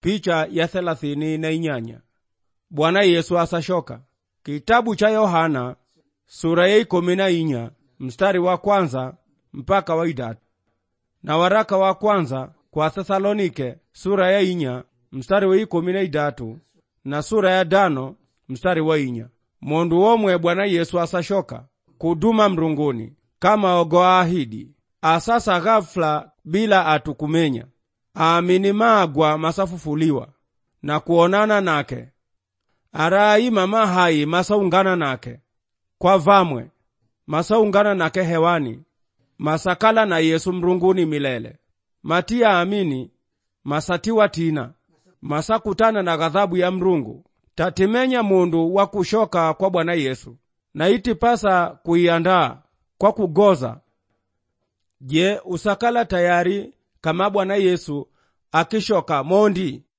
picha ya thelathini na inyanya bwana yesu asashoka kitabu cha yohana sura ya ikumi na inya mstari wa kwanza mpaka wa idatu na waraka wa kwanza kwa thesalonike sura ya inya mstari wa ikumi na idatu na sura ya dano mstari wa inya mundu womwe bwana yesu asashoka kuduma mrunguni kama ogoahidi asasa ghafula bila atukumenya aamini magwa masafufuliwa na kuonana nake araima mahai masaungana nake kwa vamwe masaungana nake hewani masakala na yesu mrunguni milele matiya amini masatiwa tina masakutana na ghadhabu ya mrungu tatimenya mundu wa kushoka kwa bwana yesu na itipasa kuiandaa kwa kugoza je usakala tayari kama bwana yesu akishoka mondi